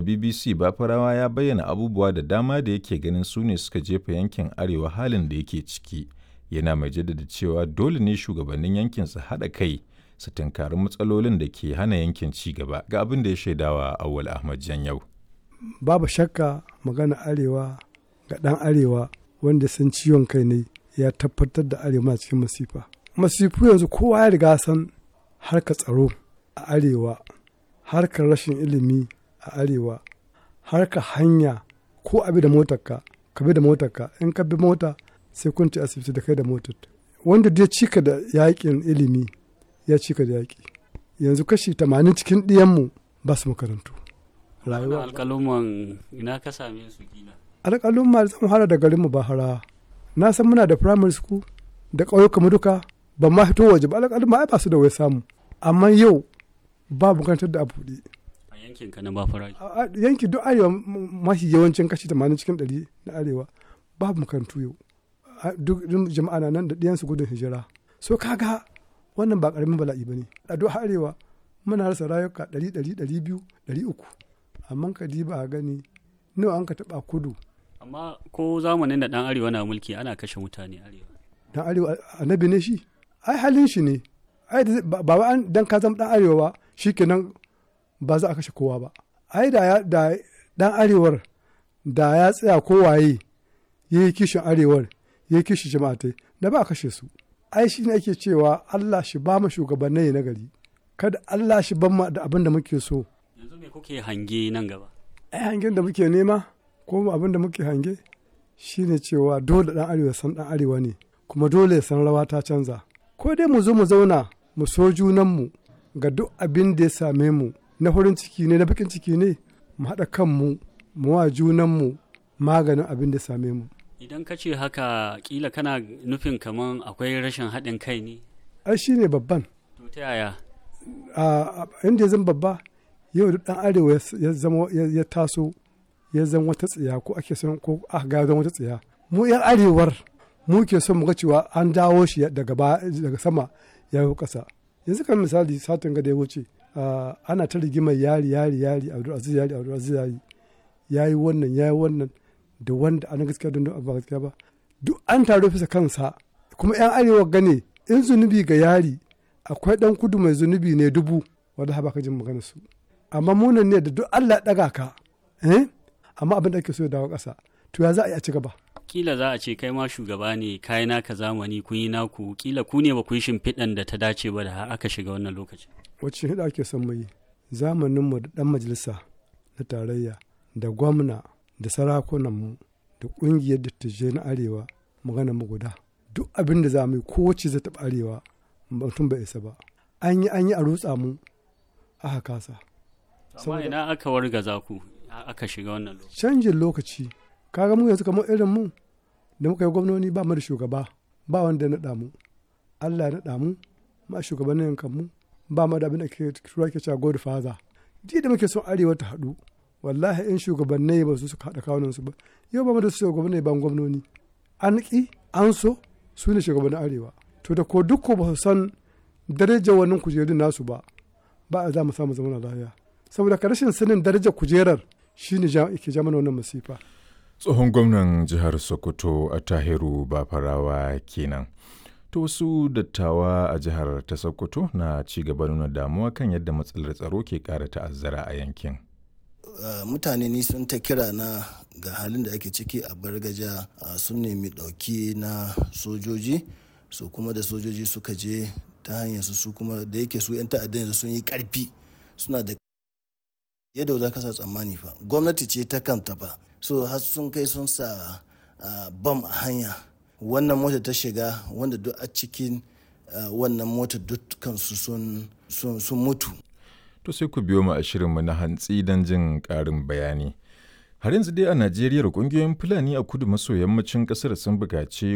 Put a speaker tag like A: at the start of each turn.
A: BBC Bafarawa ya bayyana abubuwa da dama da yake ganin su ne suka jefa yankin Arewa halin da yake ciki. Yana mai jaddada cewa dole ne shugabannin yankin su haɗa kai su tunkari matsalolin da ke hana yankin ci gaba ga abin da ya shaidawa Awwal Ahmad Janyau.
B: Babu shakka magana Arewa ga ɗan Arewa wanda san ciwon kai ne ya tabbatar da Arewa cikin masifa. Masifu yanzu kowa ya riga san harkar tsaro a Arewa, harkar rashin ilimi a Arewa, harkar hanya ko abi da motarka, ka bi da motarka, in ka bi mota sai kun ci asibiti da kai da motar. Wanda dai cika da yaƙin ilimi ya cika da yaƙi. Yanzu kashi tamanin cikin ɗiyanmu ba su makarantu.
C: Rayuwa. Alƙaluman ina ka same su kila.
B: Alƙalumma da zan fara da garinmu ba hara. Na san muna da primary school da ƙauyuka mu duka ban ma fito waje ba alƙalumma ai ba su da wai samu. Amma yau ba makarantar da a buɗe.
C: A yankin ka na Bafara.
B: Yanki duk arewa mafi yawancin kashi tamanin cikin ɗari na arewa babu makarantu yau. Duk jama'a na nan da ɗiyansu gudun hijira. So kaga wannan ba ƙaramin bala'i ba ne. A duk arewa muna rasa rayuka ɗari ɗari ɗari biyu ɗari uku. Amma ka diba a gani nawa an ka taɓa kudu.
C: Amma ko zamanin da ɗan arewa na mulki ana kashe mutane arewa.
B: Dan arewa annabi ne shi? Ai halin shi ne. Ai ba an dan ka zama ɗan arewa ba shi kenan ba za a kashe kowa ba. Ai da da ɗan arewar da ya tsaya kowaye ya yi kishin arewar ya yi kishin jama'atai da ba a kashe su. Ai shi ne ake cewa Allah shi ba mu shugabannai na gari. Kada Allah shi ban mu da abin da muke so.
C: Yanzu me kuke hange nan gaba?
B: Ai hangen da muke nema ko abin da muke hange shine cewa dole ɗan arewa san ɗan arewa ne kuma dole ya san rawa ta canza. Ko dai mu zo mu zauna mu so junanmu ga duk abin da ya same mu na farin ciki ne na bakin ciki ne mu haɗa kanmu mu wa junanmu maganin abin da ya same mu.
C: Idan ka ce haka kila kana nufin kaman akwai rashin haɗin kai ne?
B: Ai shi ne babban.
C: To ta yaya?
B: Inda ya zama babba yau da ɗan arewa ya zama ya taso ya zama wata tsiya ko ake son ko aka ga zama wata tsiya. Mu 'yan arewar mu ke son mu ga cewa an dawo shi daga daga sama ya yi ƙasa. Yanzu kan misali satin ga da ya wuce ana ta rigimar yari yari yari Abdulaziz yari Abdulaziz yari ya yi wannan ya yi wannan da wanda ana gaskiya don ba gaskiya ba duk an taro fisa kansa kuma 'yan arewa gane in zunubi ga yari akwai dan kudu mai zunubi ne dubu wanda ha baka jin magana su amma munan ne da duk Allah daga ka eh amma abin da ake so ya dawo ƙasa to ya za a yi a ci gaba
C: kila za a ce kai ma shugaba ne kai naka zamani kun yi naku kila ku ne ba ku yi shimfiɗan da ta dace ba da har aka shiga wannan lokacin
B: wacce hida ake son mu yi zamaninmu da ɗan majalisa na tarayya da gwamna da sarakunanmu da ƙungiyar dattijai na arewa magana mu guda duk abin da za mu yi kowace zai taɓa arewa mutum bai isa ba an yi an yi a rutsa mu aka kasa
C: amma ina aka wargaza ku aka shiga wannan lokaci
B: canjin lokaci kaga mu yanzu kamar irin mu da muka yi gwamnoni ba mu da shugaba ba wanda ya naɗa mu Allah ya naɗa mu ma shugabannin yankan mu ba mu da abin da ke tura ke cewa god father ji da muke son arewa ta haɗu wallahi in shugabannai ba su suka haɗa kawunan su ba yau ba mu da shugabannai ban gwamnoni an ƙi an so su ne shugabannin arewa to da ko duk ko ba su san darajar wannan kujerun nasu ba ba a za mu samu zaman lafiya saboda ka rashin sanin darajar kujerar shine ke ja mana wannan masifa
A: tsohon gwamnan jihar sokoto a tahiru bafarawa kenan to wasu dattawa a jihar ta sokoto na ci gaba nuna damuwa kan yadda matsalar tsaro ke ƙara ta'azzara a yankin
D: Uh, mutane ni sun ta kira na ga halin da ake ciki a bargaja uh, sun nemi ɗauki na sojoji su so, kuma da sojoji suka je ta hanyar su su kuma da yake su 'yan ta'addan yanzu sun yi ƙarfi suna da yadda za ka sa tsammani fa gwamnati ce ta kanta fa so har sun kai sun sa uh, bam a hanya wannan mota ta shiga wanda duk a cikin wannan mota dukkansu sun mutu
A: to sai ku biyo mu a shirinmu na hantsi don jin ƙarin bayani. Har yanzu dai a Najeriya ƙungiyoyin Fulani a kudu maso yammacin ƙasar sun buƙaci